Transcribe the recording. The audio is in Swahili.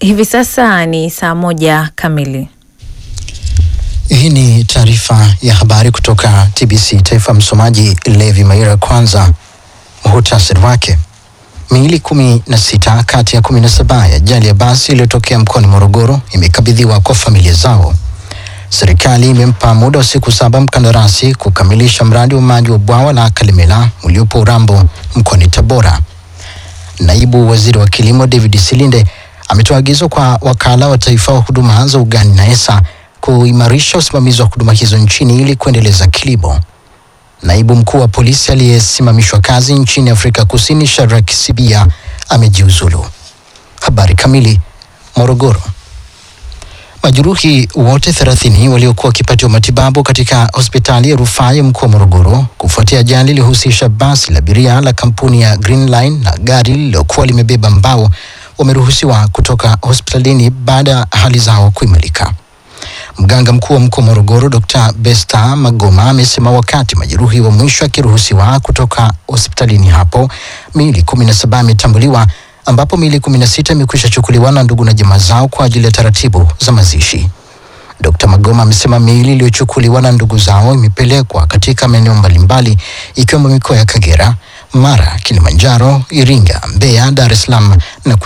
Hivi sasa ni saa moja kamili. Hii ni taarifa ya habari kutoka TBC Taifa. Msomaji Levi Maira. Kwanza muhutasari wake. Miili kumi na sita kati ya kumi na saba ya ajali ya basi iliyotokea mkoani Morogoro imekabidhiwa kwa familia zao. Serikali imempa muda wa siku saba mkandarasi kukamilisha mradi wa maji wa bwawa la Kalemela uliopo Urambo mkoani Tabora. Naibu waziri wa kilimo David Silinde ametoa agizo kwa wakala wa taifa wa huduma za ugani na ESA kuimarisha usimamizi wa huduma hizo nchini ili kuendeleza kilimo. Naibu mkuu wa polisi aliyesimamishwa kazi nchini Afrika Kusini Shadrack Sibia amejiuzulu. Habari kamili. Morogoro. Majeruhi wote 30 waliokuwa wakipatiwa matibabu katika hospitali ya rufaa ya mkoa wa Morogoro kufuatia ajali iliyohusisha basi la abiria la kampuni ya Green Line na gari lililokuwa limebeba mbao wameruhusiwa kutoka hospitalini baada ya hali zao kuimarika. Mganga mkuu wa mkoa wa Morogoro Dr. Besta Magoma amesema wakati majeruhi wa mwisho akiruhusiwa kutoka hospitalini hapo, miili kumi na saba imetambuliwa ambapo miili kumi na sita imekwisha chukuliwa na ndugu na jamaa zao kwa ajili ya taratibu za mazishi. Dr. Magoma amesema miili iliyochukuliwa na ndugu zao imepelekwa katika maeneo mbalimbali ikiwemo mikoa ya Kagera, Mara, Kilimanjaro, Iringa, Mbeya, Dar es Salaam na